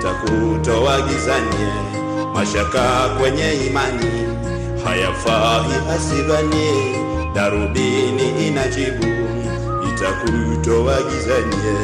itakutoa gizani, mashaka kwenye imani hayafai asidhani, darubini inajibu, itakutoa gizani.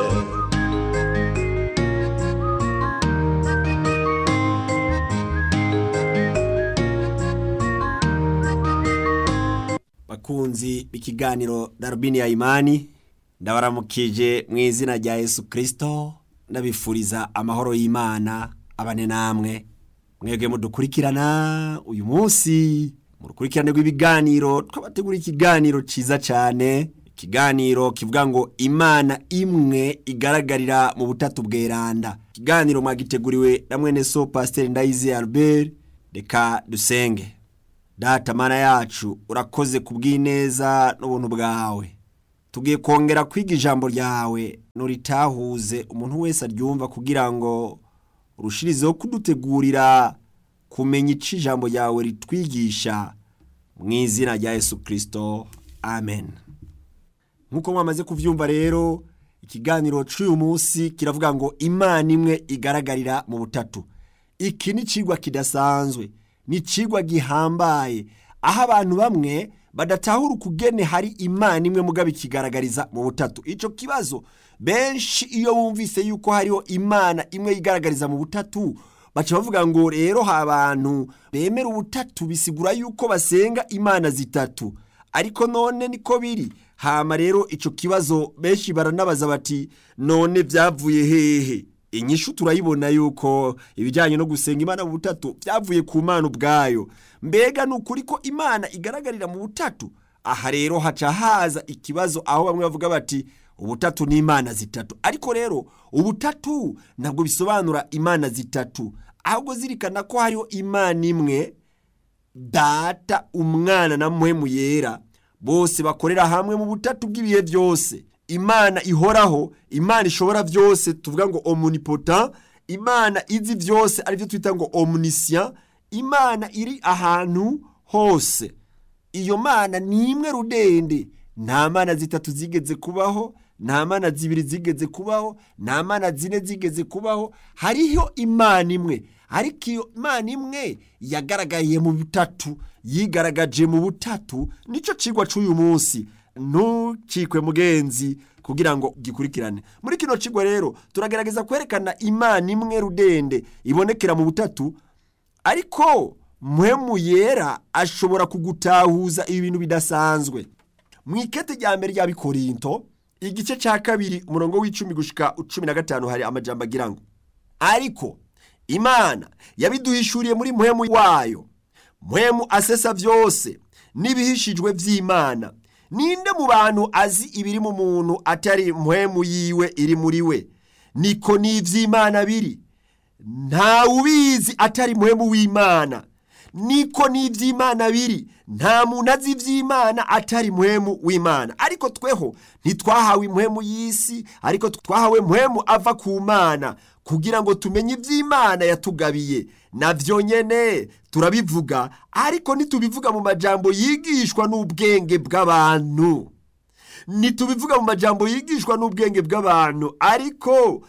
bakunzi b'ikiganiro darubini ya imani ndabaramukije mu izina rya yesu kirisito ndabifuriza amahoro y'imana abane namwe mwebwe mudukurikirana uyu munsi mu rukurikirane rw'ibiganiro twabategura ikiganiro cyiza cyane ikiganiro kivuga ngo imana imwe igaragarira mu butatu bweranda ikiganiro mwagiteguriwe na mwene so pasiteri ndayizi albert reka dusenge data mana yacu urakoze ku bw'ineza n'ubuntu bwawe tugiye kongera kwiga ijambo ryawe nuritahuze umuntu wese aryumva kugira ngo urushirizeho kudutegurira kumenya icyo ijambo ryawe ritwigisha mu izina rya yesu kirisito amen nk'uko mwamaze kubyumva rero ikiganiro cy'uyu munsi kiravuga ngo imana imwe igaragarira mu butatu iki ni ikigwa kidasanzwe ni ikigwa gihambaye aho abantu bamwe badatahura ukugene hari imana imwe mugabo ikigaragariza mu butatu icyo kibazo benshi iyo bumvise yuko hariho imana imwe yigaragariza mu butatu baca bavuga ngo rero ha abantu bemera ubutatu bisigura yuko basenga imana zitatu ariko none niko biri hama rero icyo kibazo benshi baranabaza bati none byavuye hehe inyishu turayibona yuko ibijyanye no gusenga imana mu butatu byavuye ku mana ubwayo mbega ni ukuri ko imana igaragarira mu butatu aha rero haca haza ikibazo aho bamwe bavuga bati ubutatu ni imana zitatu ariko rero ubutatu ntabwo bisobanura imana zitatu ahubwo zirikana ko hariho imana imwe data umwana na muhemu yera bose bakorera hamwe mu butatu bw'ibihe byose imana ihoraho imana ishobora byose tuvuga ngo omunipota imana izi byose aribyo twita ngo omunisya imana iri ahantu hose iyo mana ni imwe rudende nta mana zitatu zigeze kubaho nta mana zibiri zigeze kubaho nta mana zine zigeze kubaho hariho imana imwe ariko iyo imana imwe yagaragaye mu butatu yigaragaje mu butatu nicyo kigwa cy'uyu munsi ntukikwe mugenzi kugira ngo gikurikirane muri kino kigo rero turagerageza kwerekana imana imwe rudende ibonekera mu butatu ariko muhemu yera ashobora kugutahuza ibi bintu bidasanzwe mu ikete rya mbere rya bikorinto igice cya kabiri umurongo w'icumi gushyika cumi na gatanu hari amajambo agira ngo ariko imana yabiduhishuriye muri muhemu wayo muhemu asesa byose n'ibihishijwe by'imana ninde mu bantu azi ibiri mu muntu atari muhemu yiwe iri muri we niko n'iby'imana biri nta ubizi atari muhemu w'imana niko n'iby'imana biri nta muntu azi iby'imana atari muhemu w'imana ariko tweho ntitwahawe imuhemu y'isi ariko twahawe muhemu ava ku mana kugira ngo tumenye iby'imana yatugabiye nabyo nyine turabivuga ariko ntitubivuga mu majambo yigishwa n'ubwenge bw'abantu ntitubivuga mu majambo yigishwa n'ubwenge bw'abantu ariko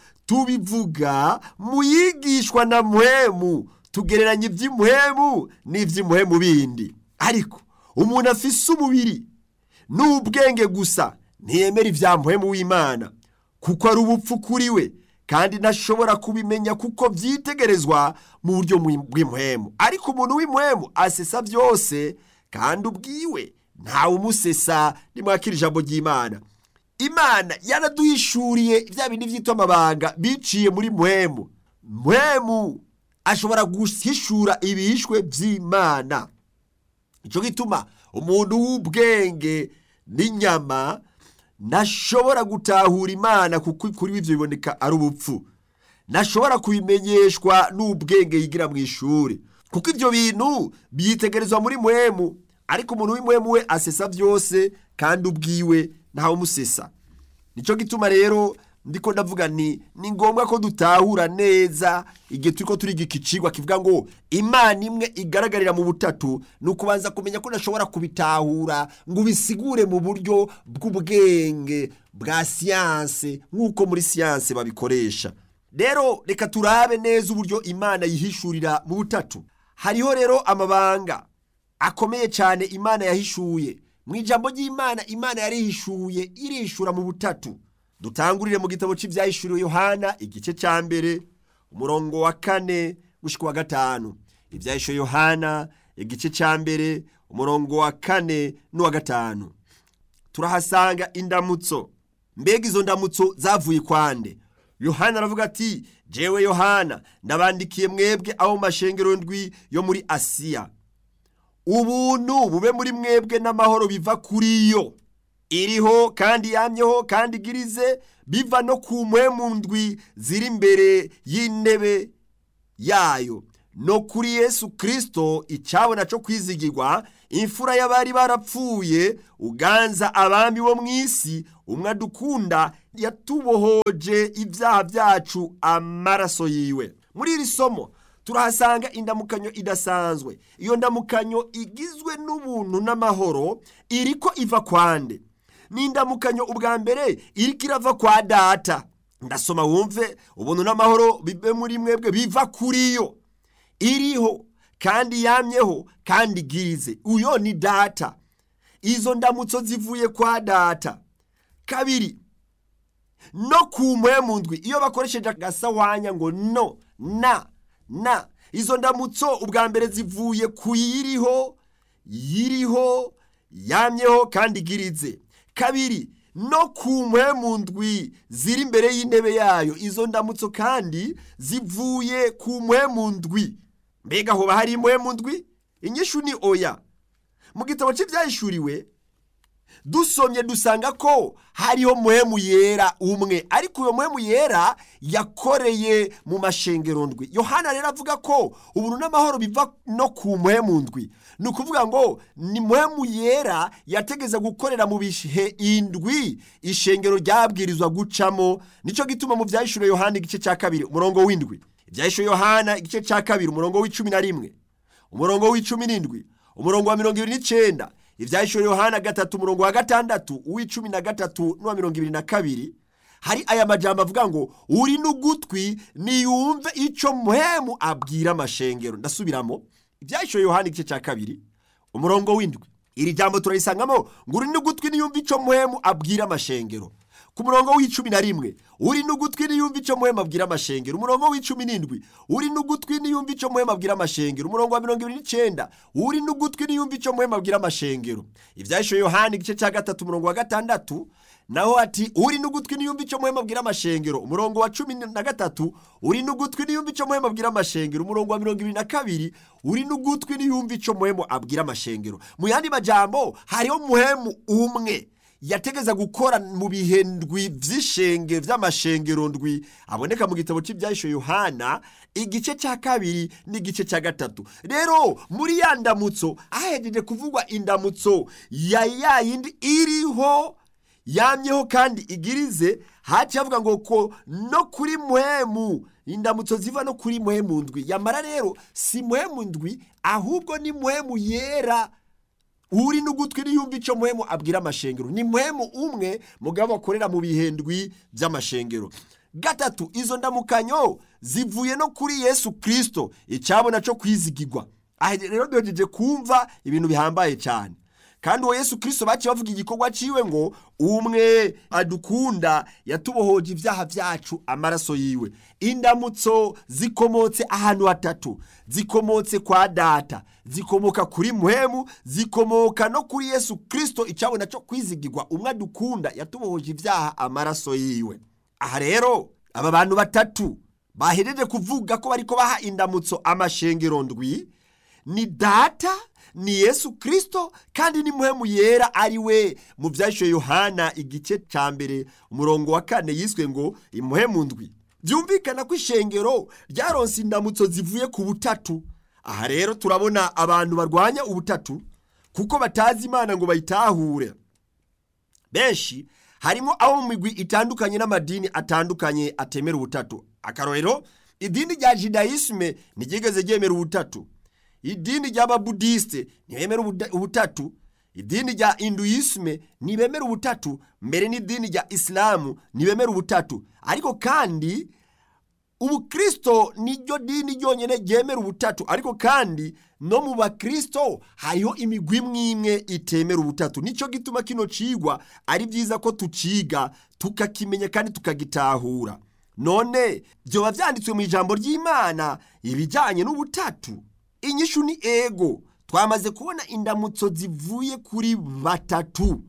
tubivuga mu yigishwa na muhemu tugereranya iby'imuhemu n'iby'imuhemu bindi ariko umuntu afise umubiri n'ubwenge gusa ntiyemera ibya muhemu w'imana kuko ari ubupfu kuri we kandi ntashobora kubimenya kuko byitegerezwa mu buryo bw'imuhemu ariko umuntu w'imuhemu asesa byose kandi ubwiwe ntawe umusesa nimwakira ijambo ry'imana imana yaraduhishuriye bya bindi byitwa amabanga biciye muri muhemu muhemu ashobora guhishura ibihishwe by'imana icyo gituma umuntu w'ubwenge n'inyama ntashobora gutahura imana kuko kuri ibyo biboneka ari ubupfu ntashobora kubimenyeshwa n'ubwenge yigira mu ishuri kuko ibyo bintu byitegerezwa muri muhemu ariko umuntu w'imuhemu we asesa byose kandi ubwiwe ntawe umusesa nicyo gituma rero ndiko ndavuga ni ni ngombwa ko dutahura neza igihe turi ko turiga iki cigwa kivuga ngo imana imwe igaragarira mu butatu ni ukubanza kumenya ko udashobora kubitahura ngo ubisigure mu buryo bw'ubwenge bwa siyanse nk'uko muri siyanse babikoresha rero reka turabe neza uburyo imana yihishurira mu butatu hariho rero amabanga akomeye cyane imana yahishuye mu ijambo ry'imana imana yarihishuye irishura mu butatu dutangurire mu gitabo cy'ibyahishuriwe yohana igice cya mbere umurongo wa kane gushyika wa gatanu ibyahishuwe yohana igice cya mbere umurongo wa kane n'uwa gatanu turahasanga indamutso mbega izo ndamutso zavuye kwande yohana aravuga ati jewe yohana ndabandikiye mwebwe abo mu mashengero ndwi yo muri asiya ubuntu bube muri mwebwe n'amahoro biva kuri yo iriho kandi yamyeho kandi igirize biva no ku mpwemu ndwi ziri imbere y'intebe yayo no kuri yesu kirisito icyabona cyo kwizigirwa imfura y'abari barapfuye uganza abami bo mu isi umwe adukunda yatubohoje ibyaha byacu amaraso yiwe muri iri somo turahasanga indamukanyo idasanzwe iyo ndamukanyo igizwe n'ubuntu n'amahoro iriko iva kwande ni indamukanyo ubwa mbere iriko irava kwa data ndasoma wumve ubuntu n'amahoro bibe muri mwebwe biva kuri yo iriho kandi yamyeho kandi igirize uyo ni data izo ndamutso zivuye kwa data kabiri no ku mpwemu ndwi iyo bakoresheje agasahwanya ngo no na na izo ndamutso ubwa mbere zivuye ku yiriho yiriho yamyeho kandi igirize kabiri no ku mpwemu ndwi ziri imbere y'intebe yayo izo ndamutso kandi zivuye ku mpwemu ndwi mbega hoba hari impwemu ndwi inyishu ni oya mu gitabo cy'ibyahishuriwe dusomye dusanga ko hariho muhemu yera umwe ariko uyo muhemu yera yakoreye mu mashengero ndwi yohana rero avuga ko ubuntu n'amahoro biva no ku muhemu ndwi ni ukuvuga ngo ni muhemu yera yategeza gukorera mu bihe indwi ishengero ryabwirizwa gucamo nicyo gituma mu byahishuro yohana igice cya kabiri umurongo w'indwi ibyahishuro yohana igice cya kabiri umurongo w'icumi na rimwe umurongo w'icumi n'indwi umurongo wa mirongo ibiri n'icyenda ibyahishuro yohana gatatu umurongo wa gatandatu uw'icumi na gatatu n'uwa mirongo ibiri na kabiri hari aya majambo avuga ngo uri n'ugutwi niyumve icyo muhemu abwira amashengero ndasubiramo ibyahishuro yohana igice cya kabiri umurongo w'indwi iri jambo turarisangamo ngo uri n'ugutwi niyumve icyo muhemu abwira amashengero ku murongo w'icumi na rimwe uri n'ugutwi niyumve icyo muhema abwira amashengero umurongo w'icumi n'indwi uri n'ugutwi niyumve icyo muhema abwira amashengero umurongo wa mirongo ibiri n'icyenda uri n'ugutwi niyumve icyo muhema abwira amashengero ibyahishuwe yohani igice cya gatatu umurongo wa gatandatu naho ati uri n'ugutwi niyumve icyo muhema abwira amashengero umurongo wa cumi na gatatu uri n'ugutwi niyumve icyo muhema abwira amashengero umurongo wa mirongo ibiri na kabiri uri n'ugutwi niyumve icyo muhemu abwira amashengero mu yandi majambo hariho muhemu umwe yategeza gukora mu bihe ndwi by'ishenge by'amashengero ndwi aboneka mu gitabo cy'ibyahisho yohana igice cya kabiri n'igice cya gatatu rero muri ya ndamutso ahejeje kuvugwa indamutso ya ya yindi iriho yamyeho kandi igirize haciye avuga ngo ko no kuri muhemu indamutso ziva no kuri muhemu ndwi yamara rero si muhemu ndwi ahubwo ni muhemu yera uri n'ugutwi niyumva icyo muhemu abwira amashengero ni muhemu umwe mugabo bakorera mu bihendwi by'amashengero gatatu izo ndamukanyo zivuye no kuri yesu kirisito icyabona cyo kwizigirwa aha rero duhejeje kumva ibintu bihambaye cyane kandi uwo yesu kirisito baciye bavuga igikorwa cyiwe ngo umwe adukunda yatubohoje ibyaha byacu amaraso yiwe indamutso zikomotse ahantu hatatu zikomotse kwa data zikomoka kuri muhemu zikomoka no kuri yesu kirisito icyabona cyo kwizigirwa umwe adukunda yatubohoje ibyaha amaraso yiwe aha rero aba bantu batatu bahereje kuvuga ko bariko baha indamutso amashengero ndwi ni data ni yesu kirisito kandi ni muhemu yera ari we mu byashyuwe yohana igice cya mbere umurongo wa kane yiswe ngo imuhemu ndwi byumvikana ko ishengero ryaronse indamutso zivuye ku butatu aha rero turabona abantu barwanya ubutatu kuko batazi imana ngo bayitahure benshi harimo abo mu migwi itandukanye n'amadini atandukanye atemera ubutatu akarorero idini rya jidayisime ntiryigeze ryemera ubutatu idini ry'ababudisite ntibemera ubutatu idini rya induyisime ntibemera ubutatu mbere n'idini rya isilamu ntibemera ubutatu ariko kandi ubukristo niryo dini ryonyine ryemera ubutatu ariko kandi no mu bakristo hariho imigwi imwe imwe itemera ubutatu nicyo gituma kino cigwa ari byiza ko tuciga tukakimenya kandi tukagitahura none byoba byanditswe mu ijambo ry'imana ibijyanye n'ubutatu inyishu ni ego twamaze kubona indamutso zivuye kuri batatu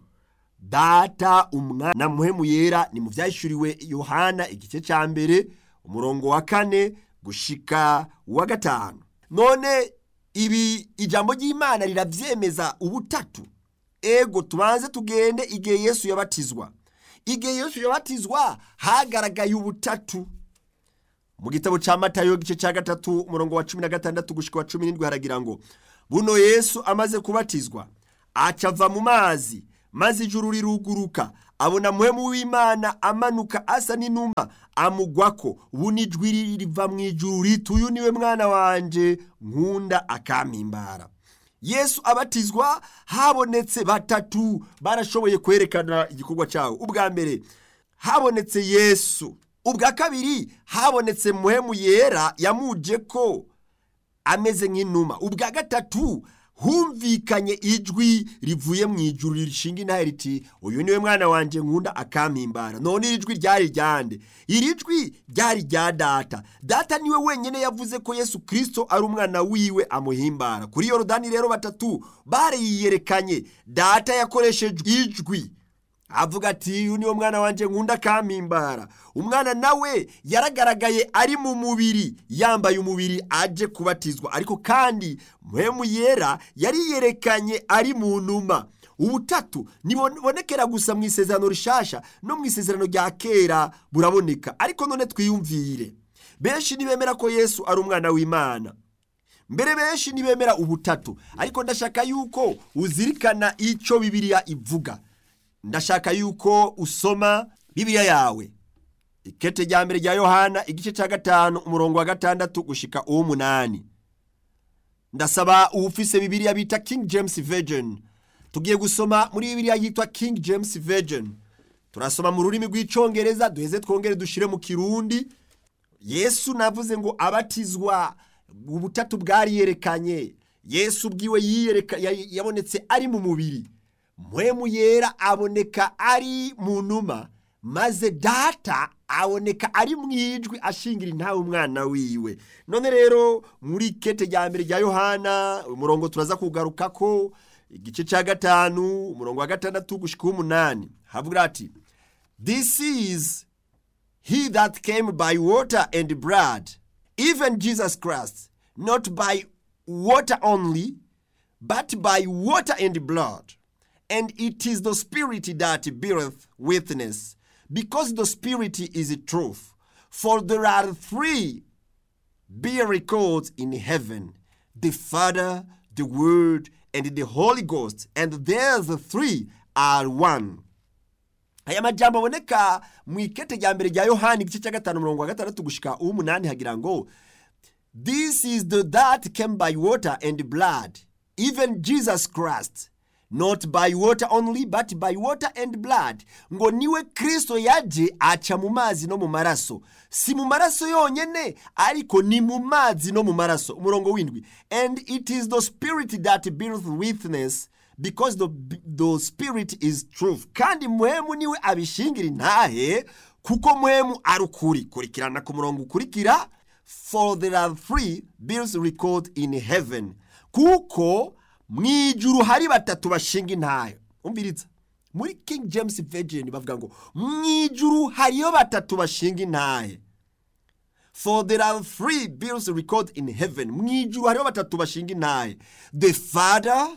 data umwana muhemu yera ni mu byahishuriwe yohana igice cya mbere umurongo wa kane gushika uwa gatanu none ibi ijambo ry'imana rirabyemeza ubutatu ego tubanze tugende igihe yesu yabatizwa igihe yesu yabatizwa hagaragaye ubutatu mu gitabo cya matayo igice cya gatatu umurongo wa cumi na gatandatu gushika wa cumi n'indwi haragira ngo buno yesu amaze kubatizwa acava mu mazi maze ijuru riruguruka abona muhemu w'imana amanuka asa n'inuma amugwako buno ijwi riva mu ijuru riti uyu niwe mwana wanje nkunda akampimbara yesu abatizwa habonetse batatu barashoboye kwerekana igikorwa cyawo ubwa mbere habonetse yesu ubwa kabiri habonetse muhemu yera yamuje ko ameze nk'inuma ubwa gatatu humvikanye ijwi rivuye mu ijuru rishinga intahe riti uyu niwe mwana wanjye nkunda akampimbara none iri jwi ryari ryande iri jwi ryari rya data data niwe wenyine yavuze ko yesu kirisito ari umwana wiwe amuhimbara kuri yorodani rero batatu bariyerekanye data yakoresheje ijwi avuga ati uyu niwo mwana wanjye nkunda akampimbara umwana nawe yaragaragaye ari mu mubiri yambaye umubiri aje kubatizwa ariko kandi muhemu yera yariyerekanye ari mu numa ubutatu ntibonekera gusa mu isezerano rishasha no mu isezerano rya kera buraboneka ariko none twiyumvire benshi ntibemera ko yesu ari umwana w'imana mbere benshi ntibemera ubutatu ariko ndashaka yuko uzirikana icyo bibiliya ivuga ndashaka yuko usoma bibiliya yawe ikete rya mbere rya yohana igice cya gatanu umurongo wa gatandatu gushika uw'umunani ndasaba uwufise bibiliya bita king james virgin tugiye gusoma muri bibiliya yitwa king james virgin turasoma mu rurimi rw'icyongereza duheze twongere dushyire mu kirundi yesu navuze ngo abatizwa ubutatu bwariyerekanye yesu ubwiwe yabonetse ari mu mubiri mpwemu yera aboneka ari mu numa maze data aboneka ari mu ijwi ashingira intawe umwana wiwe none rero muri kete rya mbere rya yohana umurongo turaza kugaruka ko igice cya gatanu umurongo wa gatandatu gushyika uw'umunani havuga ati this is he that came by water and blood even jesus christ not by water only but by water and blood and it is the Spirit that beareth witness, because the Spirit is truth. For there are three bear records in heaven the Father, the Word, and the Holy Ghost, and there's the three are one. aya majambo aboneka mu ikete rya mbere rya yohani igice cya gatanu umurongo wa gatandatu gushika uw'umunani hagira ngo this is the that came by water and blood even jesus christ not by water only but by water and blood ngo niwe kristo yaje aca mu mazi no mu maraso si mu maraso yonyene ariko ni mu mazi no mu maraso umurongo w'indwi and it is the spirit that beareth witness because the, the spirit is truth kandi muhemu niwe abishingira intahe kuko muhemu ari ukuri kurikirana ku murongo ukurikira for there are three bills record in heaven kuko mu ijuru hari batatu bashinga intayo umviriza muri king james virgin bavuga ngo mu ijuru hariyo batatu bashinga intahe for there are three bills record in heaven mu ijuru hariho batatu bashinga intahe the father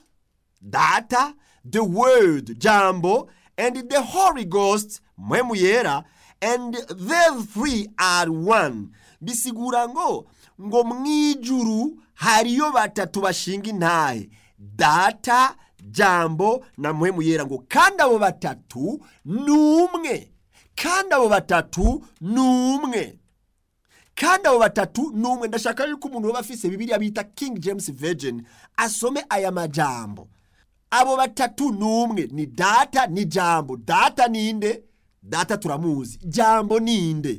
data the word jambo and the holy ghost mpwemu yera and the three are one bisigura ngo ngo mu ijuru hariyo batatu bashinga intahe data jambo na muhemu yera ngo kandi abo batatu ni umwe kandi abo batatu ni umwe kandi abo batatu ni umwe ndashaka yuko umuntu waba afise bibiriya bita king james virgin asome aya majambo abo batatu ni umwe ni data ni jambo data ninde data turamuzi jambo ninde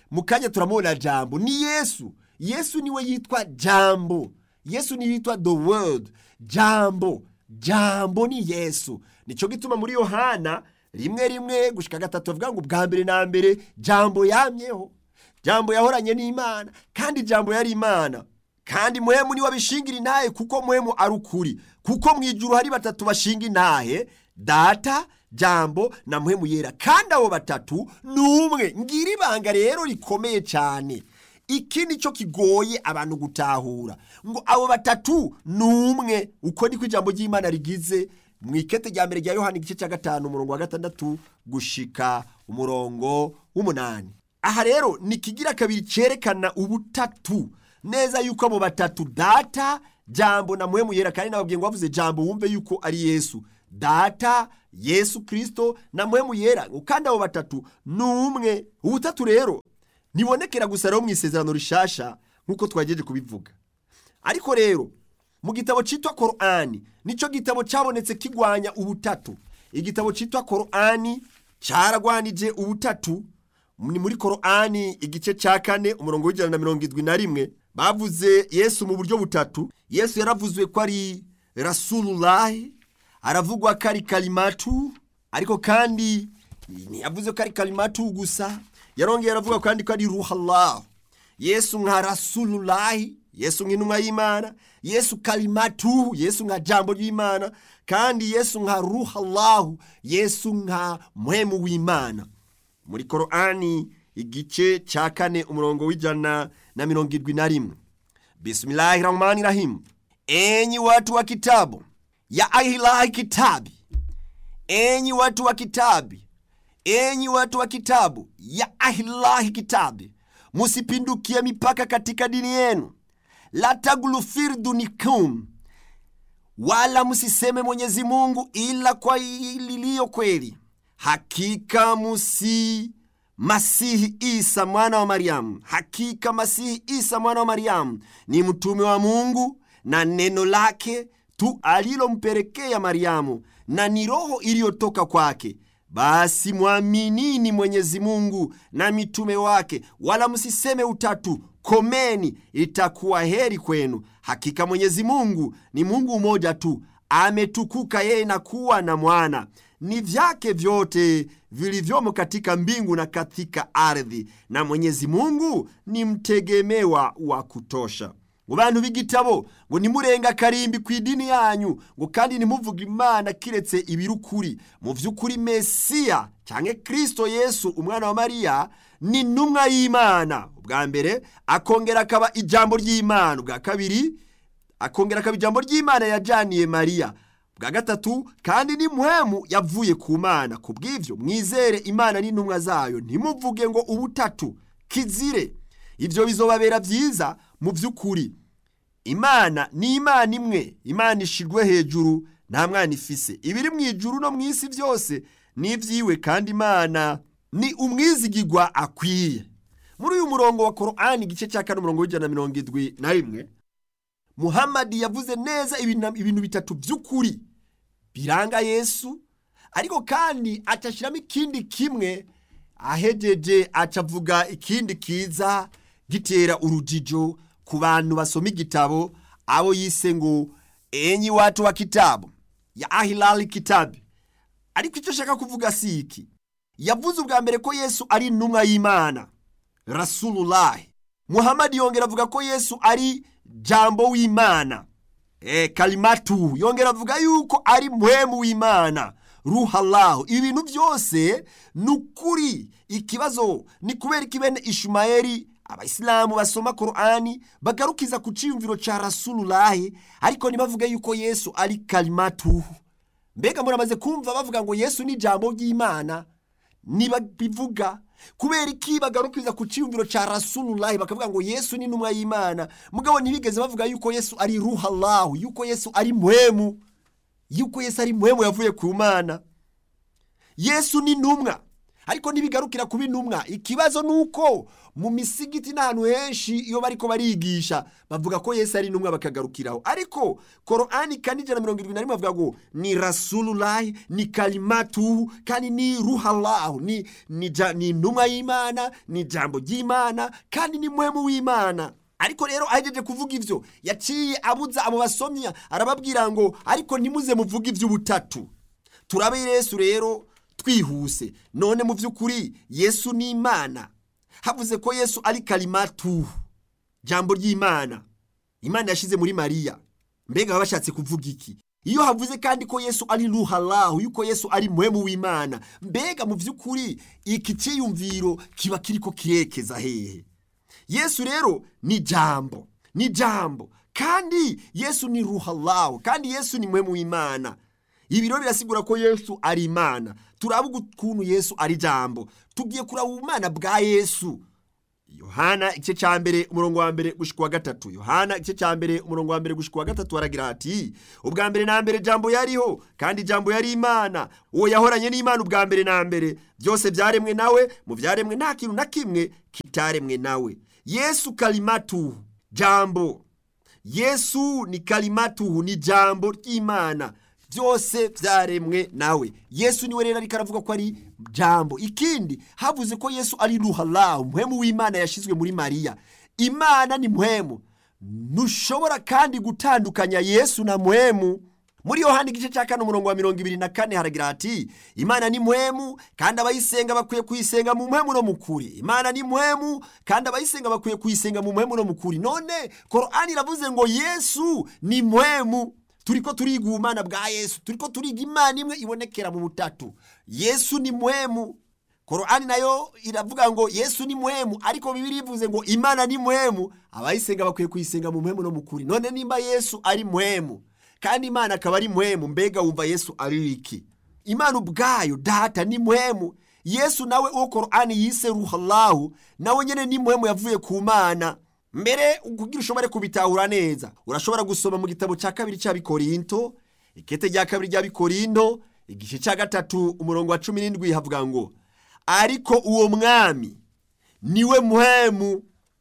mu kanya turamubona jambo ni yesu yesu niwe yitwa jambo yesu niwe yitwa the world jambo jambo ni yesu nicyo gituma muri yohana rimwe rimwe gushika gatatu bavuga ngo ubwa mbere na mbere jambo yamyeho jambo yahoranye n'imana kandi jambo yari imana kandi muhemu niwe abishingira intahe kuko muhemu ari ukuri kuko mu ijuru hari batatu bashinga intahe data jambo na muhemu yera kandi abo batatu ni umwe ngira ibanga rero rikomeye cyane iki ni cyo kigoye abantu gutahura ngo abo batatu ni umwe uko niko ijambo ry'imana rigize mu ikete rya mbere rya yohani igice cya gatanu umurongo wa gatandatu gushika umurongo w'umunani aha rero ni ikigira kabiri cyerekana ubutatu neza yuko abo batatu data jambo na muhemu yera kandi nababwiye ngo bavuze jambo wumve yuko ari yesu data yesu kirisito na muhemu yera kandi abo batatu ni umwe ubutatu rero ntibonekera gusa rero mu isezerano rishasha nk'uko twagejeje kubivuga ariko rero mu gitabo cyitwa korani nicyo gitabo cyabonetse kigwanya ubutatu igitabo cyitwa korani cyaragwanije ubutatu ni muri korani igice cya kane umurongo w'ijana na mirongo irindwi na rimwe bavuze yesu mu buryo butatu yesu yaravuzwe ko ari rasururahi aravugwa ko ari karimatu ariko kandi ntiyavuze ko ari karimatu gusa yarongeye aravuga kandi ko ari ruhallahu yesu nka rasururahi yesu nk'intumwa y'imana yesu karimatu yesu nka jambo ry'imana kandi yesu nka ruhallahu yesu nka muhemu w'imana muri korani igice cya kane umurongo w'ijana na mirongo irindwi na rimwe bismillahi rahmani rahim enyi watu wa kitabu ya ahilahi kitabi enyi watu wa kitabi enyi watu wa kitabu ya ahilahi kitabi musipindukie mipaka katika dini yenu la taglufirdunicum wala msiseme mwenyezi mungu ila kwa liliyo kweli hakika musi masihi isa mwana wa mariamu hakika masihi isa mwana wa mariamu ni mtume wa mungu na neno lake tu alilompelekea mariamu na ni roho iliyotoka kwake basi mwaminini mwenyezi mungu na mitume wake wala msiseme utatu komeni itakuwa heri kwenu hakika mwenyezi mungu ni mungu mmoja tu ametukuka yeye na kuwa na mwana ni vyake vyote vilivyomo katika mbingu na katika ardhi na mwenyezi mungu ni mtegemewa wa kutosha ngo bantu b'igitabo ngo nimurenga karimbi ku idini yanyu ngo kandi ntimuvuge imana kiretse ibirukuri mu by'ukuri mesiya cyangwa kirisito yesu umwana wa mariya ni intumwa y'imana ubwa mbere akongera akaba ijambo ry'imana ubwa kabiri akongera akaba ijambo ry'imana yajaniye mariya bwa gatatu kandi ni muhemu yavuye ku mana ku bw'ibyo mwizere imana n'intumwa zayo ntimuvuge ngo ubutatu kizire ibyo bizobabera byiza mu by'ukuri imana ni imana imwe imana ishirwe hejuru nta mwana ifise ibiri mu ijuru no mu isi byose ni iby'iwe kandi imana ni umwizigirwa akwiye muri uyu murongo wa korani igice cya kane umurongo w'ijana na mirongo irindwi na rimwe muhamadi yavuze neza ibintu bitatu by'ukuri biranga yesu ariko kandi acashyiramo ikindi kimwe ahejeje acavuga ikindi kiza gitera urujijo ku bantu basoma igitabo abo yise ngo enyi watu wa kitabu ya ahilali kitabi ariko icyo ashaka kuvuga si iki yavuze ubwa mbere ko yesu ari intumwa y'imana rasururahi muhamadi yongera avuga ko yesu ari jambo w'imana e, kalimatu yongera avuga yuko ari muhemu w'imana ruhalahu ibi bintu byose ni ukuri ikibazo ni kubera ko bene ishumayeli abayisilamu basoma korani bagarukiza ku cyiyumviro cya rasururahi ariko ntibavuge yuko yesu ari kalimatu mbega muramaze kumva bavuga ngo yesu ni ijambo ry'imana niba bivuga kubera iki bagarukiza ku cyiyumviro cya rasururahi bakavuga ngo yesu ni intumwa y'imana mugabo ntibigeze bavuga yuko yesu ari ruhalahu yuko yesu ari muhemu yuko yesu ari muhemu yavuye ku mana yesu ni intumwa ariko ntibigarukira kuba intumwa ikibazo ni uko mu misigiti n'ahantu henshi iyo bariko barigisha bavuga ko yesu ari intumwa bakagarukiraho ariko korani kane ijana na mirongo irindwi na rimwe bavuga ngo ni rasululahi ni kalimatuhu kandi ni ruhalahu ni, ni, ja- ni intumwa y'imana ni ijambo ry'imana kandi ni muhemu w'imana ariko rero ahejeje kuvuga ivyo yaciye abuza abo basomya arababwira ngo ariko ntimuze muvuge ivy'ubutatu turabe yesu rero twihuse none mu by'ukuri yesu ni imana havuze ko yesu ari kalimatu jambo ry'imana imana yashyize muri mariya mbega baba bashatse kuvuga iki iyo havuze kandi ko yesu ari ruhalahu yuko yesu ari muhemu w'imana mbega mu by'ukuri iki cyiyumviro kiba kiriko kirekeza hehe yesu rero ni jambo ni jambo kandi yesu ni ruhalahu kandi yesu ni muhemu w'imana ibi rero birasigura ko yesu ari imana turavuga ukuntu yesu ari jambo tugiye kuraba ubumana bwa yesu yohana igice cya mbere umurongo wa mbere gushika wa gatatu yohana igice cya mbere umurongo wa mbere gushika wa gatatu aragira ati ubwa mbere na mbere jambo yariho kandi jambo yari imana uwo yahoranye n'imana ubwa mbere na mbere byose byaremwe nawe mu byaremwe nta kintu na kimwe kitaremwe nawe yesu kalimatuhu jambo yesu ni kalimatuhu ni jambo ry'imana byose byaremwe nawe yesu niwe rero ariko aravuga ko ari jambo ikindi havuze ko yesu ari ruhalahu muhemu w'imana yashyizwe muri mariya imana ni muhemu ntushobora kandi gutandukanya yesu na muhemu muri yohani igice cya kane umurongo wa mirongo ibiri na kane haragira hati imana ni muhemu kandi abayisenga bakwiye kuyisenga mu muhemu no mu kuri imana ni muhemu kandi abayisenga bakwiye kuyisenga mu muhemu no mu kuri none korani iravuze ngo yesu ni muhemu turiko turiga ubumana bwa yesu turiko turiga imana imwe ibonekera mu butatu yesu ni muhemu korani nayo iravuga ngo yesu ni muhemu ariko bibiri ivuze ngo imana ni muhemu abayisenga bakwiye kuyisenga mu muhemu no mu kuri none nimba yesu ari muhemu kandi imana akaba ari muhemu mbega wumva yesu ari iki imana ubwayo data ni muhemu yesu nawe uwo korani yise ruhalahu nawe nyene ni muhemu yavuye ku mana mbere kugira ushobore kubitahura neza urashobora gusoma mu gitabo cya kabiri cy'abikorinto ikete rya kabiri ry'abikorinto igice cya gatatu umurongo wa cumi n'indwi havuga ngo ariko uwo mwami niwe muhemu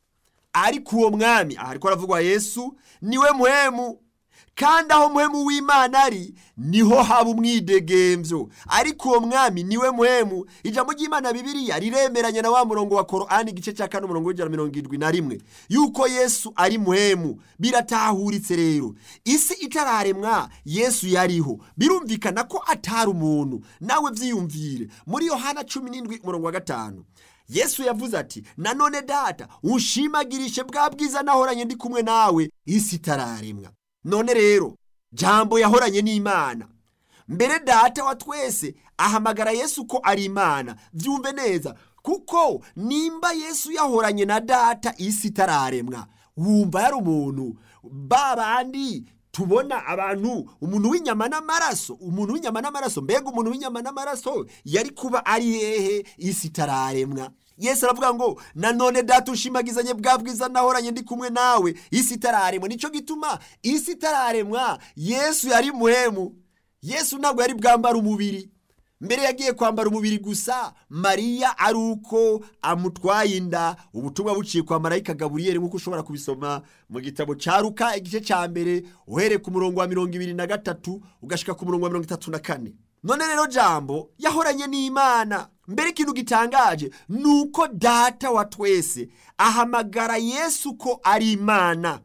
ariko uwo mwami aha ariko aravugwa yesu niwe muhemu kandi aho muhemu w'imana ari niho haba umwidegemvyo ariko uwo mwami niwe muhemu ijambo ry'imana bibiriya riremeranya na wa murongo wa korani igice cya kane umurongo w'ijana mirongo irindwi na rimwe yuko yesu ari muhemu biratahuritse rero isi itararemwa yesu yariho birumvikana ko atari umuntu nawe vyiyumvire muri yohana cumi n'indwi umurongo wa gatanu yesu yavuze ati nanone data unshimagirishe bwa bwiza nahoranye ndi kumwe nawe isi itararemwa none rero jambo yahoranye n'imana mbere data wa twese ahamagara yesu ko ari imana byumve neza kuko nimba yesu yahoranye na data isi itararemwa wumva yari umuntu ba bandi tubona abantu umuntu w'inyama n'amaraso umuntu w'inyama n'amaraso mbega umuntu w'inyama n'amaraso yari kuba ari hehe isi itararemwa yesu aravuga ngo nanone data ushimagizanye bwa bwiza nahoranye ndi kumwe nawe isi itararemwa nicyo gituma isi itararemwa yesu yari muhemu yesu ntabwo yari bwambara umubiri mbere yagiye kwambara umubiri gusa mariya ari uko amutwaye inda ubutumwa buciye kwa marayika gaburiyeri nk'uko ushobora kubisoma mu gitabo cya ruka igice cya mbere uhereye ku murongo wa mirongo ibiri na gatatu ugashika ku murongo wa mirongo itatu na kane none rero jambo yahoranye n'imana mbere ikintu gitangaje ni uko data wa twese ahamagara yesu ko ari imana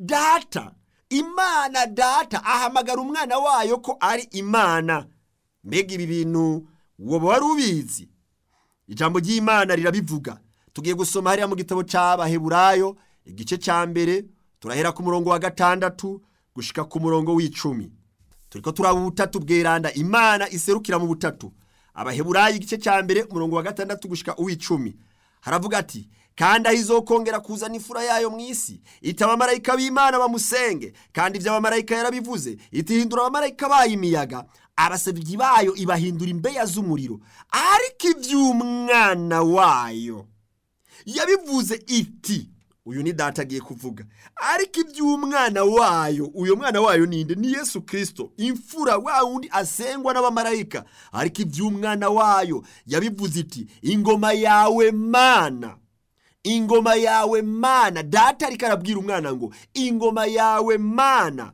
data imana data ahamagara umwana wayo ko ari imana mbega ibi bintu woba wari ubizi ijambo ry'imana rirabivuga tugiye gusoma hariya mu gitabo cy'abaheburayo igice cya mbere turahera ku murongo wa gatandatu gushika ku murongo w'icumi turiko turaba ubutatu bweranda imana iserukira mu butatu abaheburayo igice cya mbere umurongo wa gatandatu gushika uw'icumi haravuga ati kandi aho izokongera kuzana imfura yayo mu isi ita abamarayika b'imana bamusenge kandi ibyo abamarayika yarabivuze itihindura abamarayika bayo imiyaga abasabyi bayo ibahindura imbeya z'umuriro ariko iby'umwana wayo yabivuze iti uyu ni data agiye kuvuga ariko iby'umwana wayo uyo mwana wayo ninde ni yesu kirisito imfura wa wundi asengwa n'abamarayika ariko iby'umwana wayo yabivuze iti ingoma yawe mana ingoma yawe mana data ariko arabwira umwana ngo ingoma yawe mana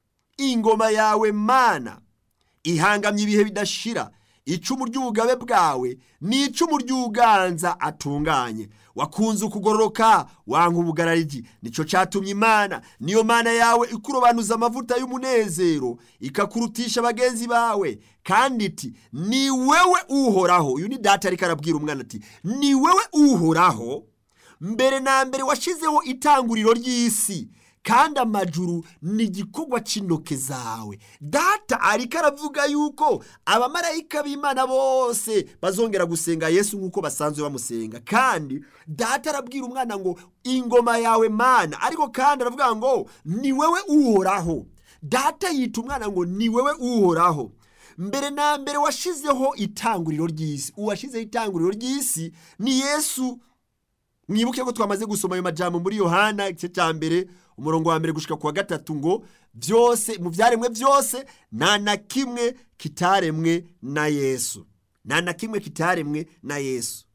ingoma yawe mana ihangamye ibihe bidashira icumu ry'ubugabe bwawe ni icumu ry'uganza atunganye wakunze ukugororoka wanga ubugararyi nicyo cyatumye imana niyo mana yawe ikurobanuza amavuta y'umunezero ikakurutisha bagenzi bawe kandi iti ni wewe uhoraho uyu ni data ariko arabwira umwana ati ni wewe uhoraho mbere na mbere washyizeho itanguriro ry'isi kandi amajuru ni igikorwa cy'intoke zawe data ariko aravuga yuko abamarayika b'imana bose bazongera gusenga yesu nk'uko basanzwe bamusenga kandi data arabwira umwana ngo ingoma yawe mana ariko kandi aravuga ngo ni wewe uhoraho data yita umwana ngo ni wewe uhoraho mbere na mbere washyizeho itanguriro ry'isi uwashyizeho itanguriro ry'isi ni yesu mwibuke ko twamaze gusoma ayo majambo muri yohana igice cya mbere umurongo wa mbere gushika ku wa gatatu ngo byose mu byaremwe byose nta na kimwe kitaremwe na yesu nta na kimwe kitaremwe na yesu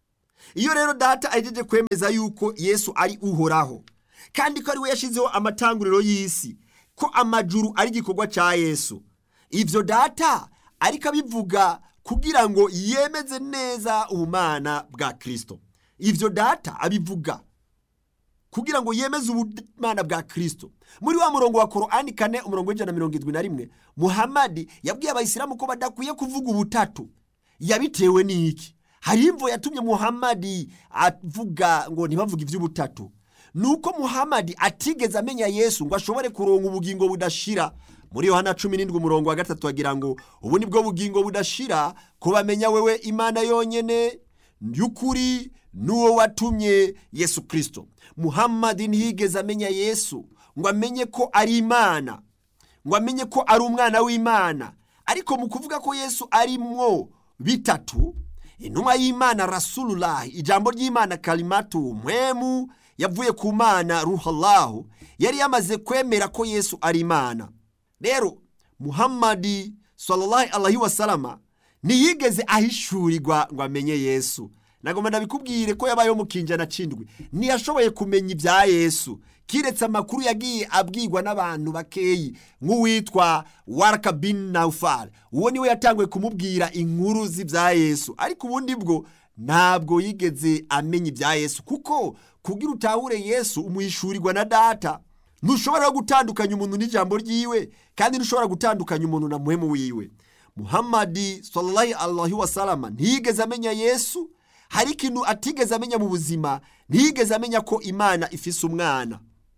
iyo rero data ahejeje kwemeza yuko yesu ari uhoraho kandi ko ari we yashyizeho amatanguriro y'isi ko amajuru ari igikorwa cya yesu ibyo data ariko abivuga kugira ngo yemeze neza ubumana bwa kirisito ibyo data abivuga kugira ngo yemeze ubumana bwa kirisito muri wa murongo wa korani kane umurongo w'ijana na mirongo irindwi na rimwe muhamadi yabwiye abayisilamu ko badakwiye kuvuga ubutatu yabitewe n'iki hari imvo yatumye muhamadi avuga ngo ntibavuge iby'ubutatu ni uko muhamadi atigeze amenya yesu ngo ashobore kuronga ubugingo budashira muri yohana cumi n'indwi umurongo wa gatatu agira ngo ubu ni bwo bugingo budashira kubamenya wewe imana yonyine y'ukuri n'uwo watumye yesu kirisito muhammadi ntiyigeze amenya yesu ngo amenye ko ari imana ngo amenye ko ari umwana w'imana ariko mu kuvuga ko yesu arimwo bitatu intumwa y'imana rasululahi ijambo ry'imana karimatu mpwemu yavuye ku mana ruhalahu yari yamaze kwemera ko yesu ari imana rero muhammadi sallallahu alaihi wasalama ntiyigeze ahishurirwa ngo amenye yesu nagomba ndabikubwire ko yabayeho mu kinjana cindwi ntiyashoboye kumenya ibya yesu kiretse amakuru yagiye abwirwa n'abantu bakeyi nk'uwitwa waraka bin naufal uwo niwe yatanguye kumubwira inkuru z'ibya yesu ariko ubundi bwo ntabwo yigeze amenya ibya yesu kuko kugira utahure yesu umuhishurirwa na data ntushobora gutandukanya umuntu n'ijambo ryiwe kandi ntushobora gutandukanya umuntu na muhemu wiwe muhammadi sallallahu alaihi wasalama ntiyigeze amenya yesu hari ikintu atigeze amenya mu buzima ntiyigeze amenya ko imana ifise umwana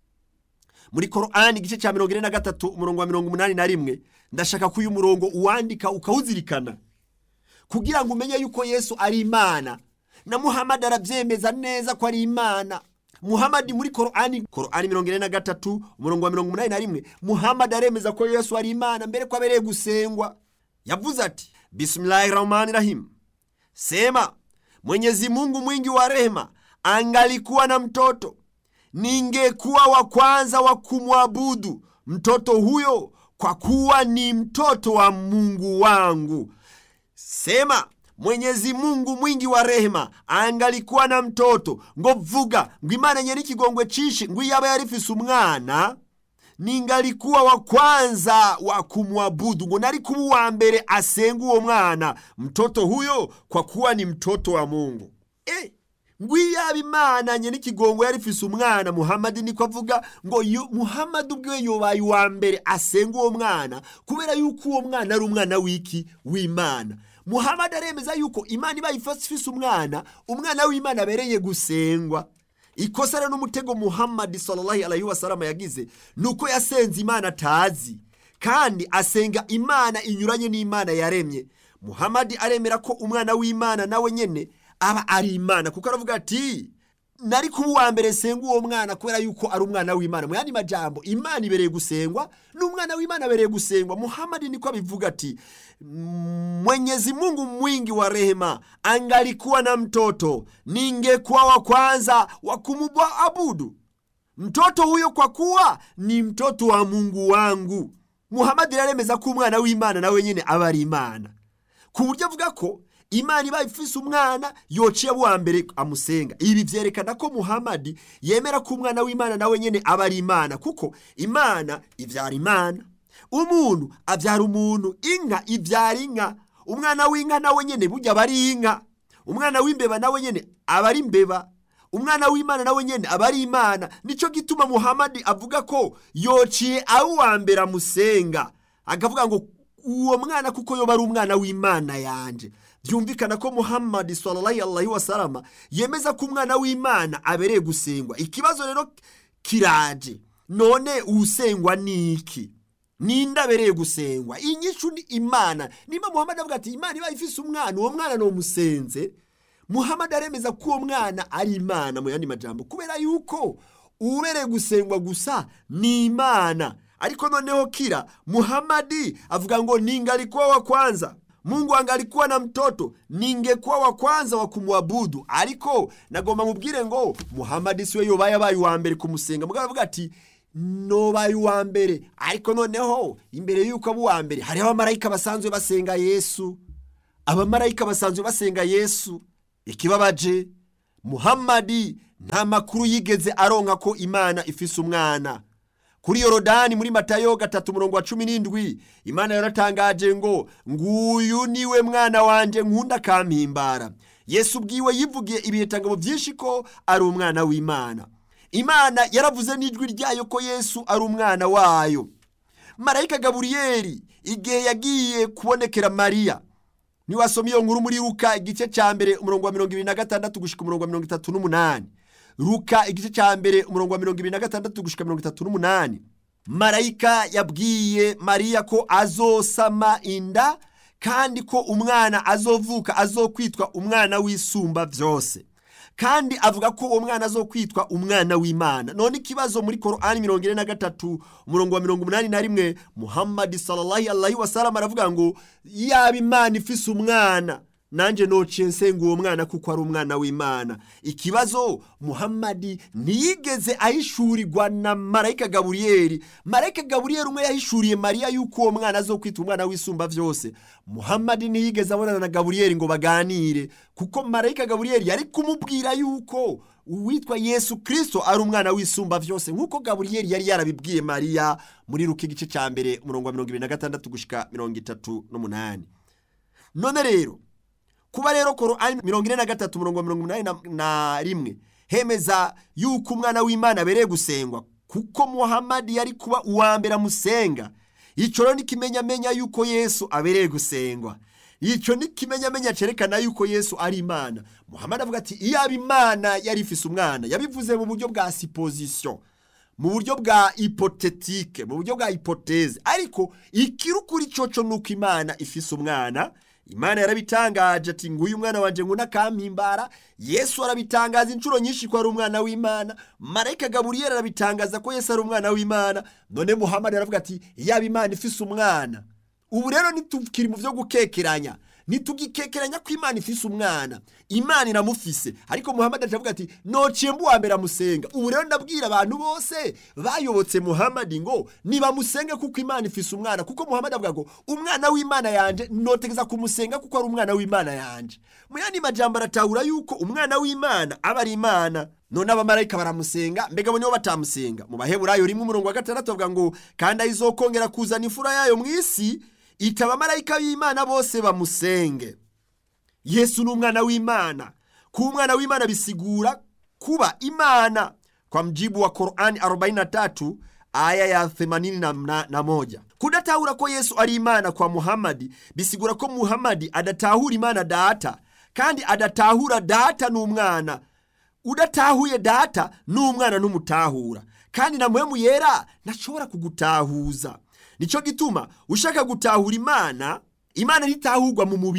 muri korani igice cya mirongo ine na gatatu umurongo wa mirongo umunani na rimwe ndashaka ko uyu murongo uwandika ukawuzirikana kugira ngo umenye yuko yesu ari imana na muhammadi arabyemeza neza ko ari imana muhammadi muri korani korani mirongo ine na gatatu umurongo wa mirongo umunani na rimwe muhammadi aremeza ko yesu ari imana mbere ko abereye gusengwa yavuze ati bisimilahi rahmani rahim sema mwenyezi mungu mwingi wa rehema angalikuwa na mtoto ningekuwa wa kwanza wa kumwabudu mtoto huyo kwa kuwa ni mtoto wa mungu wangu sema mwenyezi mungu mwingi wa rehema angalikuwa na mtoto ngo vuga ngo imana nyene ikigongwe cishi ngo iyaba yarifise umwana ningalikuwa wa kwanza wa kumwabudu ngo nari kuba uwa mbere asenga uwo mwana mtoto huyo kwa kuwa ni mtoto wa mungu e, ngo iyaba imana nyene ikigongo yarifise umwana muhamadi niko avuga ngo yu- muhamadi ubwiwe yobaye uwa mbere asenga uwo mwana kubera yuko uwo mwana ari umwana w'iki w'imana muhamadi aremeza yuko imana ibaye ifise umwana umwana w'imana abereye gusengwa ikosa rero n'umutego muhammadi sallallahu alaihi wasallam yagize ni uko yasenze imana atazi kandi asenga imana inyuranye n'imana yaremye muhammadi aremera ko umwana w'imana nawe nyene aba ari imana kuko aravuga ati nari kuba uwa mbere senga uwo mwana kubera yuko ari umwana w'imana mu yandi majambo imana ibereye gusengwa n'umwana w'imana abereye gusengwa muhamadi niko abivuga ati mwenyezi mungu mwingi wa rehema angalikuwa na mtoto ningekuwa wa kwanza wa kumwabudu mtoto huyo kwa kuwa ni mtoto wa mungu wangu muhamadi yaremeza ko umwana w'imana nawe nyine aba ari imana ku buryo avuga ko imana ibaye ifise umwana yociye wa mbere amusenga ibi byerekana ko muhamadi yemera ko umwana w'imana nawe nyine aba ari imana kuko imana ibyara imana umuntu abyara umuntu inka ibyara inka umwana w'inka nawe nyine burya aba ari inka umwana w'imbeba nawe nyine aba ari imbeba umwana w'imana nawe nyine aba ari imana nicyo gituma muhamadi avuga ko yociye aho uwa mbere amusenga akavuga ngo uwo mwana kuko yoba ari umwana w'imana yanjye byumvikana ko muhammadi sallallahu alaihi wasalama yemeza ko umwana w'imana abereye gusengwa ikibazo rero kiraje none usengwa ni iki ninde abereye gusengwa inyishu ni imana niba muhammadi avuga ati imana iba ifise umwana uwo mwana ni umusenze muhammadi aremeza ko uwo mwana ari imana mu yandi majambo kubera yuko ubereye gusengwa gusa ni imana ariko noneho kira muhamadi avuga ngo ningalikuwa wa kwanza mungu angalikuwa na mtoto ningekuwa wa kwanza wa kumwabudu ariko nagomba mubwire ngo muhamadi siwe yobaye abaye uwa mbere kumusenga mugabo avuga ati nobaye uwa mbere ariko noneho imbere y'uko aba uwa mbere hariho abamarayika basanzwe basenga yesu abamarayika basanzwe basenga yesu ikibabaje muhamadi nta makuru yigeze aronka ko imana ifise umwana kuri yorodani muri matayo gatatu murongo wa cumi n'indwi imana yaratangaje ngo nguyu niwe mwana wanjye nkunda kampimbara yesu ubwiwe yivugiye ibihitangabo byinshi ko ari umwana w'imana imana yaravuze n'ijwi ryayo ko yesu ari umwana wayo marayika gaburiyeri igihe yagiye kubonekera mariya niwasoma iyo nkuru muri ruka igice cya mbere umurongo wa mirongo ibiri na gatandatu gushyika umurongo wa mirongo itatu n'umunani ruka igice cya mbere umurongo wa mirongo ibiri na gatandatu gushyika mirongo itatu n'umunani marayika yabwiye mariya ko azosama inda kandi ko umwana azovuka azokwitwa umwana w'isumba byose kandi avuga ko uwo mwana azokwitwa umwana w'imana none ikibazo muri korani mirongo ine na gatatu umurongo wa mirongo umunani na rimwe muhammadi sallallahu alaihi wasallam aravuga ngo yaba imana ifise umwana nanjye nociye nsenga uwo mwana kuko ari umwana w'imana ikibazo muhammadi ntiyigeze ahishurirwa na marayika gaburiyeri marayika gaburiyeri umwe yahishuriye mariya yuko uwo mwana azokwita umwana w'isumba byose muhammadi ntiyigeze abonana na gaburiyeri ngo baganire kuko marayika gaburiyeri yari kumubwira yuko uwitwa yesu kirisito ari umwana w'isumba byose nk'uko gaburiyeri yari yarabibwiye mariya muri ruka igice cya mbere umurongo wa mirongo ibiri na gatandatu gushyika mirongo itatu n'umunani none rero kuba rero korani mirongo ine na gatatu umurongo wa mirongo inani na rimwe hemeza yuko umwana w'imana abereye gusengwa kuko muhamadi yari kuba uwa mbere amusenga icyo rero n'ikimenyamenya yuko yesu abereye gusengwa icyo n'ikimenyamenya cyerekana yuko yesu ari imana muhamadi avuga ati iyaba imana yari ifise umwana yabivuze mu buryo bwa sipozisiyo mu buryo bwa ipotetike mu buryo bwa ipoteze ariko ikirukuri cyoco ni uko imana ifise umwana imana yarabitangaje ati nguyu umwana wanjye ngo nakampimbara yesu arabitangaza inshuro nyinshi ko ari umwana w'imana marayika gaburiyeri arabitangaza ko yesu ari umwana w'imana none muhammad aravuga ati yaba imana ifise umwana ubu rero ntitukiri mu byo gukekeranya ntitugikekeranya ko imana ifise umwana imana iramufise ariko muhammad aravuga ati nociye mbuwa mbere amusenga ubu rero ndabwira abantu bose bayobotse muhammad ngo nibamusenge kuko imana ifise umwana kuko muhammad avuga ngo umwana w'imana yanje notegeza kumusenga kuko ari umwana w'imana yanje mu yandi majambo aratahura yuko umwana w'imana aba ari imana none abamarayika baramusenga mbega bo nibo batamusenga mu baheburayo rimwe umurongo wa gatandatu bavuga ngo kandi ayizokongera kuzana imfura yayo mu isi ita abamarayika b'imana bose bamusenge yesu ni umwana w'imana kuba umwana w'imana bisigura kuba imana kwa mjibu wa korani 43 aya ya 81 kudatahura ko yesu ari imana kwa muhamadi bisigura ko muhamadi adatahura imana data kandi adatahura data n'umwana udatahuye data n'umwana n'umutahura kandi na muhemu yera ntashobora kugutahuza nicyo gituma ushaka gutahura imana imana ntitahurwa mu mubiri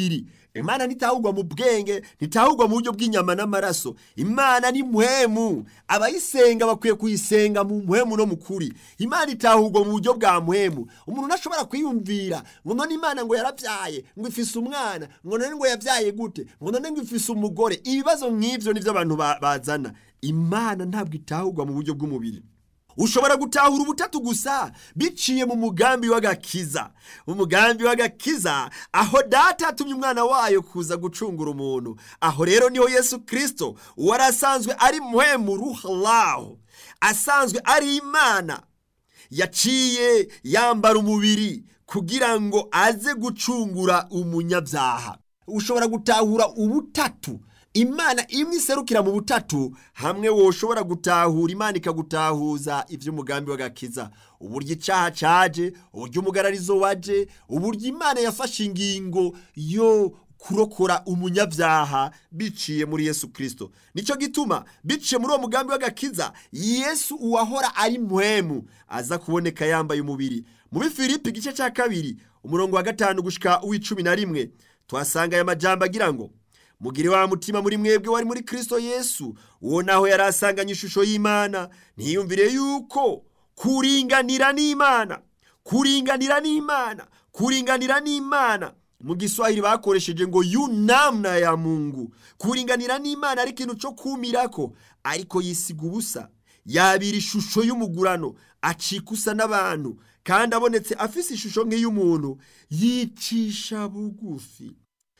imana ntitahurwa mu bwenge ntitahurwa mu buryo bw'inyama n'amaraso imana ni muhemu abayisenga bakwiye kuyisenga mu muhemu no mu kuri imana itahurwa mu buryo bwa muhemu umuntu ntashobora kwiyumvira ngo none imana ngo yarabyaye ngo ifise umwana ngo none ngo yabyaye gute ngo none ngo ifise umugore ibibazo nk'ibyo nibyo abantu ba- bazana imana ntabwo itahurwa mu buryo bw'umubiri ushobora gutahura ubutatu gusa biciye mu mugambi w'agakiza umugambi w'agakiza aho data yatumye umwana wayo kuza gucungura umuntu aho rero niho yesu kirisito uwari asanzwe ari muhemu ruharaho asanzwe ari imana yaciye yambara umubiri kugira ngo aze gucungura umunyabyaha ushobora gutahura ubutatu imana imwe iserukira mu butatu hamwe woshobora gutahura imana ikagutahuza iby'umugambi w'agakiza uburyo icyaha caje uburyo umugararizo waje uburyo imana yafashe ingingo yo kurokora umunyabyaha biciye muri yesu kirisito nicyo gituma biciye muri uwo mugambi w'agakiza yesu uwahora ari muhemu aza kuboneka yambaye umubiri mu bifilipi igice cya kabiri umurongo wa gatanu gushika uw'icumi na rimwe tuhasanga aya majambo agira ngo mugire wa mutima muri mwebwe wari muri kristo yesu uwo naho yari asanganye ishusho y'imana ntiyumvire yuko kuringanira n'imana kuringanira n'imana kuringanira n'imana mu giswahili bakoresheje ngo yunamna ya mungu kuringanira n'imana ari ikintu cyo kumirako ariko yisiga ubusa yabira ishusho y'umugurano acika usa n'abantu kandi abonetse afise ishusho nk'iy'umuntu yicisha bugufi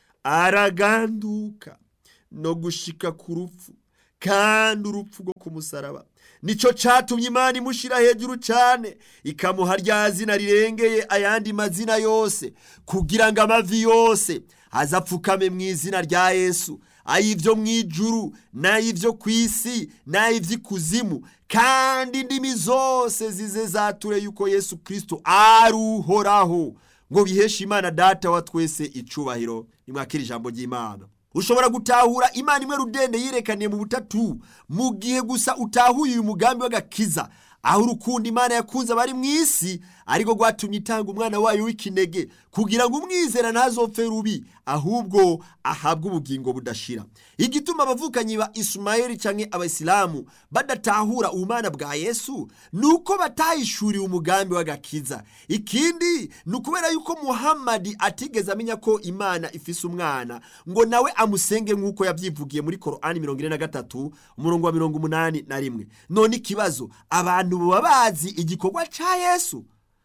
araganduka no gushika ku rupfu kandi urupfu rwo ku musaraba nicyo cyatumye imana imushyira hejuru cyane ikamuha rya zina rirengeye ayandi mazina yose kugira ngo amavi yose azapfukame mu izina rya yesu ay'ibyo mu ijuru n'ay'ibyo ku isi n'ay'iby'ikuzimu kandi indimi zose zize zature yuko yesu kirisito ari uhoraho ngo biheshe imana data wa twese icubahiro nimwakira ijambo ry'imana ushobora gutahura imana imwe rudende yerekaniye mu butatu mu gihe gusa utahuye uyu mugambi w'agakiza aho urukundo imana yakunze abari mu isi ariko rwatumye itanga umwana wayo w'ikinege kugira ngo umwizera ntazopfe rubi ahubwo ahabwe ubugingo budashira igituma abavukanyi ba isumayeli cyangwa abayisilamu badatahura ubumana bwa yesu ni uko batahishuriwe umugambi w'agakiza ikindi ni ukubera yuko muhammadi atigeze amenya ko imana ifise umwana ngo nawe amusenge nk'uko yabyivugiye muri korani mirongo ine na gatatu umurongo wa mirongo umunani na rimwe none ikibazo abantu baba bazi igikorwa cya yesu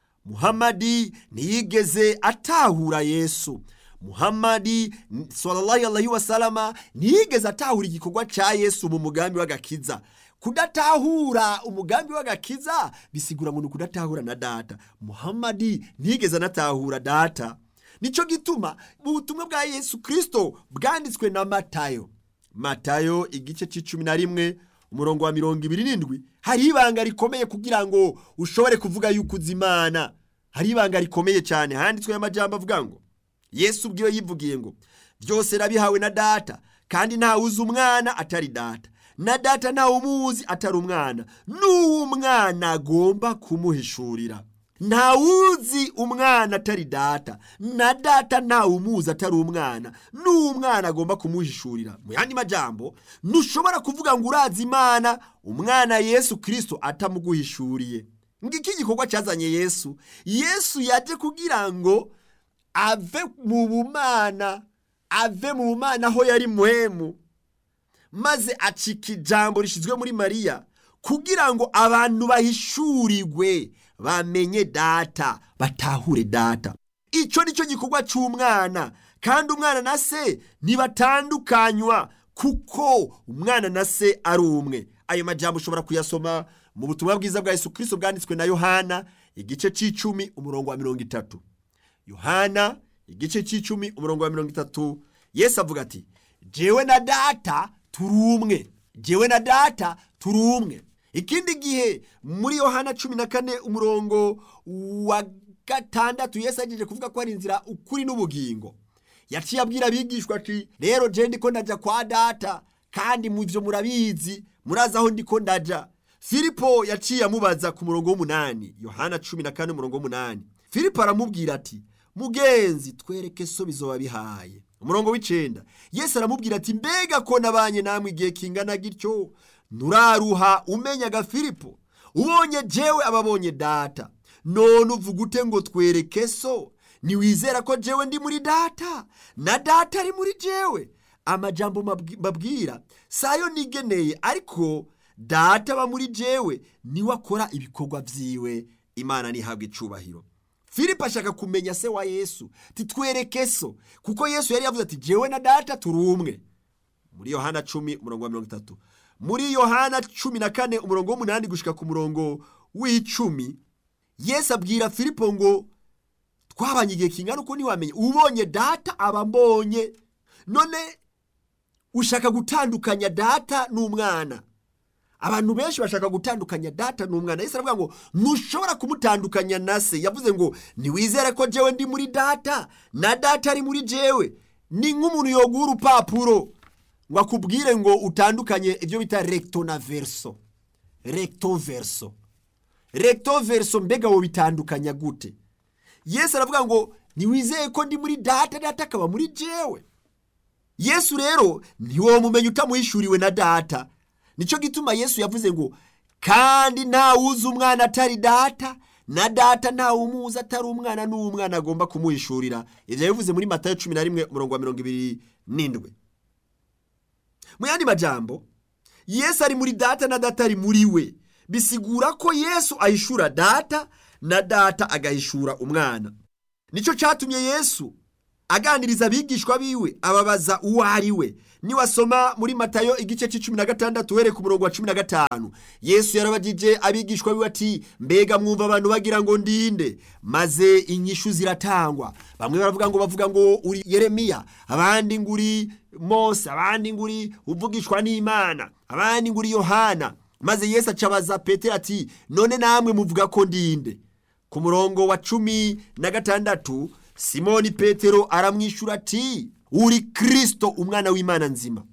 muhammadi ntiyigeze atahura yesu muhammadi sallallahu alaihi wasalama ntiyigeze atahura igikorwa cya yesu mu mugambi w'agakiza kudatahura umugambi w'agakiza bisigura ngo ni ukudatahura na data muhammadi ntiyigeze anatahura data nicyo gituma mu butumwa bwa yesu kirisito bwanditswe na matayo matayo igice cy'icumi na rimwe umurongo wa mirongo ibiri n'indwi hari ibanga rikomeye kugira ngo ushobore kuvuga yuko uzi imana hari ibanga rikomeye cyane handitswe amajambo avuga ngo yesu ubwiwe yivugiye ngo byose nabihawe na data kandi ntawe uzi umwana atari data na data ntawe umuzi atari umwana n'uwo umwana agomba kumuhishurira ntawuzi umwana atari data na data ntawe umuzi atari umwana n'umwana agomba kumuhishurira mu yandi majambo ntushobora kuvuga ngo urazi imana umwana yesu kirisito atamuguhishuriye ngiki gikorwa cyazanye yesu yesu yaje kugira ngo ave mu bumana ave mu bumana aho yari muhemu maze acika ijambo rishyizwe muri mariya kugira ngo abantu bahishurirwe bamenye data batahure data icyo ni cyo gikorwa cy'umwana kandi umwana na se ntibatandukanywa kuko umwana na se ari umwe ayo majambo ushobora kuyasoma mu butumwa bwiza bwa yesu kirisito bwanditswe na yohana igice cy'icumi umurongo wa mirongo itatu yohana igice cy'icumi umurongo wa mirongo itatu yesu avuga ati jewe na data turi umwe jewe na data turi umwe ikindi gihe muri yohana cumi na kane umurongo wa gatandatu yesu agejeje kuvuga ko ari inzira ukuri n'ubugingo yaciye abwira abigishwa ati rero je ndiko ndaja kwa data kandi mu byo murabizi murazi aho ndiko ndaja filipo yaciye amubaza ku murongo w'umunani yohana cumi na kane umurongo w'umunani filipo aramubwira ati mugenzi twereke so bizoba bihaye umurongo w'icenda yesu aramubwira ati mbega ko nabanye namwe igihe kingana gityo nturaruha umenyaga filipo ubonye jewe ababonye data none uvuga ute ngo twereke so ntiwizera ko jewe ndi muri data na data ari muri jewe amajambo mabwi- mbabwira sayo nigeneye ariko data aba muri jewe niwe akora ibikorwa vyiwe imana ntihabwe icubahiro filipo ashaka kumenya se wa yesu titwereke so kuko yesu yari yavuze ati jewe na data turi umwe muri yohana cumi umurongo wa mirongo itatu muri yohana cumi na kane umurongo w'umunani gushika ku murongo w'icumi yesu abwira filipo ngo twabanye igihe kingana uko ntiwamenye ubonye data aba mbonye none ushaka gutandukanya data n'umwana abantu benshi bashaka gutandukanya data n'umwana yesu aravuga ngo ntushobora kumutandukanya na se yavuze ngo ntiwizere ko jewe ndi muri data na data ari muri jewe ni nk'umuntu yoguha urupapuro ngo akubwire ngo utandukanye ibyo bita recto na verso recto verso recto verso mbega wo bitandukanya gute yesu aravuga ngo ntiwizeye ko ndi muri data data akaba muri jewe yesu rero ntiwomumenya utamuhishuriwe na data nicyo gituma yesu yavuze ngo kandi ntawuzi umwana atari data na data ntawumuzi atari umwana n'umwana agomba kumuhishurira ibyo yabivuze muri matayo cumi na rimwe umurongo wa mirongo ibiri n'indwi mu yandi majambo yesu ari muri data na data ari muri we bisigura ko yesu ahishura data na data agahishura umwana nicyo cyatumye yesu aganiriza abigishwa biwe ababaza uwo ari we niwasoma muri matayo igice cy'icumi na gatandatu uhereye ku murongo wa cumi na gatanu yesu yarabagije abigishwa biwe ati mbega mwumva abantu bagira ngo ndinde maze inyishu ziratangwa bamwe baravuga ngo bavuga ngo uri yeremiya abandi ngo uri mose abandi ngo uri uvugishwa n'imana abandi ngo uri yohana maze yesu acabaza petero ati none namwe muvuga ko ndinde ku murongo wa cumi na gatandatu simoni petero aramwishyura ati uri kirisito umwana w'imana nzima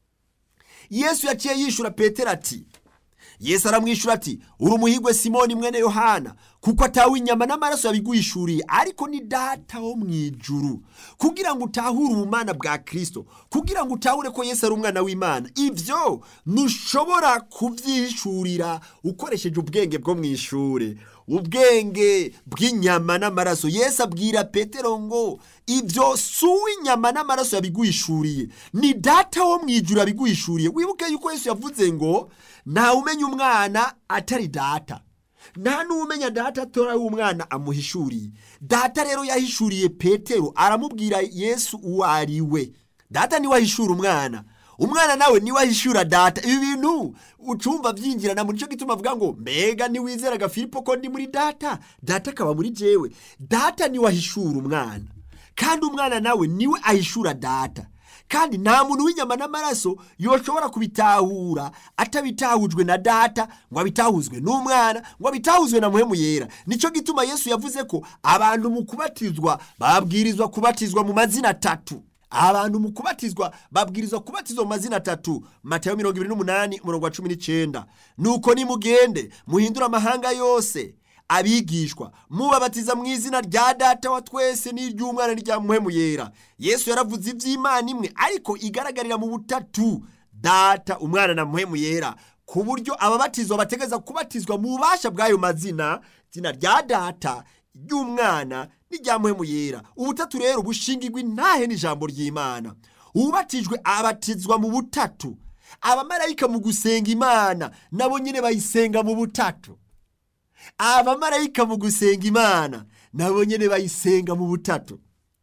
yesu yaciye yishyura petero ati yesu aramwishyura ati uri umuhigwe simoni mwene yohana kuko atawe inyama n'amaraso yabiguhishuriye ariko ni data wo mu ijuru kugira ngo utahure ubumana bwa kirisito kugira ngo utahure ko yesu ari umwana w'imana ibyo ntushobora kubyihishurira ukoresheje ubwenge bwo mu ishuri ubwenge bw'inyama n'amaraso yesu abwira petero ngo ibyo si uw'inyama n'amaraso yabiguhishuriye ni data wo mu ijuru yabiguhishuriye wibuke yuko yesu yavuze ngo ntawe umenya umwana atari data nta n'umenya data atora umwana amuhishuriye data rero yahishuriye petero aramubwira yesu uwo ari we data niwe ahishura umwana umwana nawe niwe ahishura data ibi bintu ucumva byinjirana muri cyo gituma avuga ngo mbega niwizeraga filipo ko ndi muri data data akaba muri jewe data niwe ahishura umwana kandi umwana nawe niwe ahishura data kandi nta muntu w'inyama n'amaraso yoshobora kubitahura atabitahujwe na data ngo abitahuzwe n'umwana ngo abitahuzwe na muhemu yera nicyo gituma yesu yavuze ko abantu mu kubatizwa babwirizwa kubatizwa mu mazina atatu abantu mu kubatizwa babwirizwa kubatizwa mu mazina atatu matayo mirongo ibiri n'umunani umurongo wa cumi n'icyenda nuko nimugende muhindure amahanga yose abigishwa mubabatiza mu izina rya data wa twese n'iry'umwana n'irya muhemu yera yesu yaravuze iby'imana imwe ariko igaragarira mu butatu data umwana na muhemu yera ku buryo ababatizwa bategeza kubatizwa mu bubasha bw'ayo mazina izina rya data ry'umwana n'irya muhemu yera ubutatu rero bushingirwa intahe n'ijambo ry'imana ubatijwe abatizwa mu butatu abamarayika mu gusenga imana nabo nyine bayisenga mu butatu abamarayika mu gusenga imana nabo nyine bayisenga mu butatu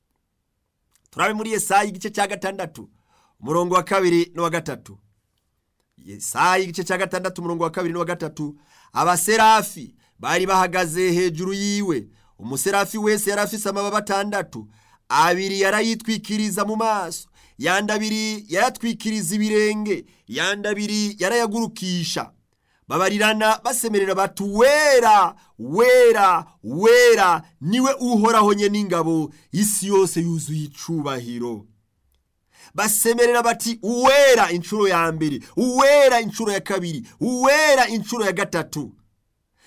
turabe muri yesayi igice cya gatandatu umurongo wa kabiri n'uwa gatatu yesayi igice cya gatandatu umurongo wa kabiri n'uwa gatatu abaserafi bari bahagaze hejuru yiwe umuserafi wese yari afise amababa atandatu abiri yarayitwikiriza mu maso yandi abiri yayatwikiriza ibirenge yandi abiri yarayagurukisha babarirana basemerera bati wera wera wera niwe uhoraho nye n'ingabo isi yose yuzuye icubahiro basemerera bati uwera inshuro ya mbere uwera inshuro ya kabiri uwera inshuro ya gatatu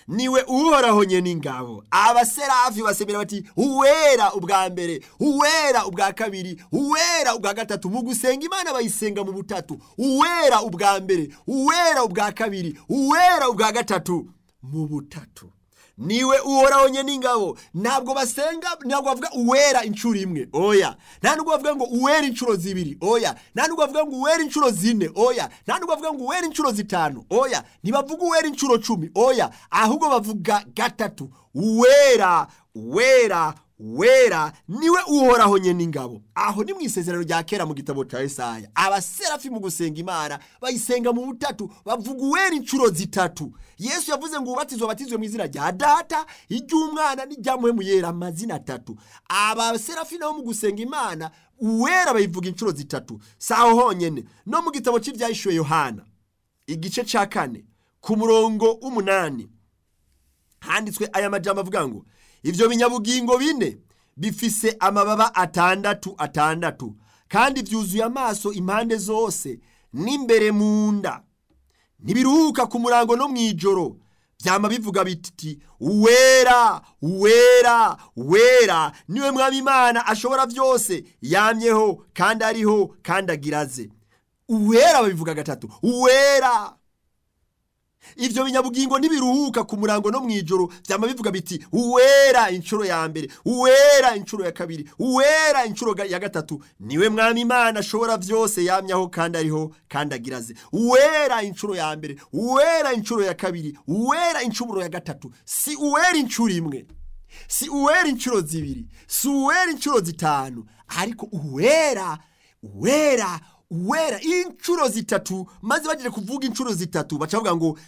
niwe uhoraho nyene ingabo abaserafi basemera bati uwera ubwa mbere uwera ubwa kabiri uwera ubwa gatatu mu gusenga imana bayisenga mu butatu uwera ubwa mbere uwera ubwa kabiri uwera ubwa gatatu mu butatu niwe uhoraho nyene ingabo ntabwo basenga ntabwo bavuga uwera inshuro imwe oya nta nubwo bavuga ngo uwera inshuro zibiri oya nta nubwo bavuga ngo uwera inshuro zine oya nta nubwo bavuga ngo uwera inshuro zitanu oya ntibavuga uwera inshuro cumi oya ahubwo bavuga gatatu uwera uwera wera niwe uhoraho nyene ingabo aho ni mu isezerano rya kera mu gitabo cya Yesaya abaserafi mu gusenga imana bayisenga mu butatu bavuga uwera inshuro zitatu yesu yavuze ngo ubatizwe batizwe mu izina rya data iry'umwana n'iryamuhemu yera amazina atatu abaserafi nabo mu gusenga imana uwera bayivuga inshuro zitatu saho honyene no mu gitabo cy'ibyahishuwe yohana igice cya kane ku murongo w'umunani handitswe aya majambo avuga ngo ibyo binyabugingo bine bifise amababa atandatu atandatu kandi byuzuye amaso impande zose n'imbere mu nda ntibiruhuka ku murango no mu ijoro byama bivuga biti uwera uwera uwera niwe mwami imana ashobora byose yamyeho kandi ariho kandi agiraze uwera babivuga gatatu uwera ibyo binyabugingo ntibiruhuka ku murango no mu ijoro byama bivuga biti uwera inshuro ya mbere uwera inshuro ya kabiri uwera inshuro ya gatatu niwe mwami imana ashobora byose yamyaho kandi ariho kandi agiraze uwera inshuro ya mbere uwera inshuro ya kabiri uwera inshuro ya gatatu si uwera inshuro imwe si uwera inshuro zibiri si uwera inshuro zitanu ariko uwera uwera uwera inshuro zitatu maze bagiye kuvuga inshuro zitatu baca bavuga ngo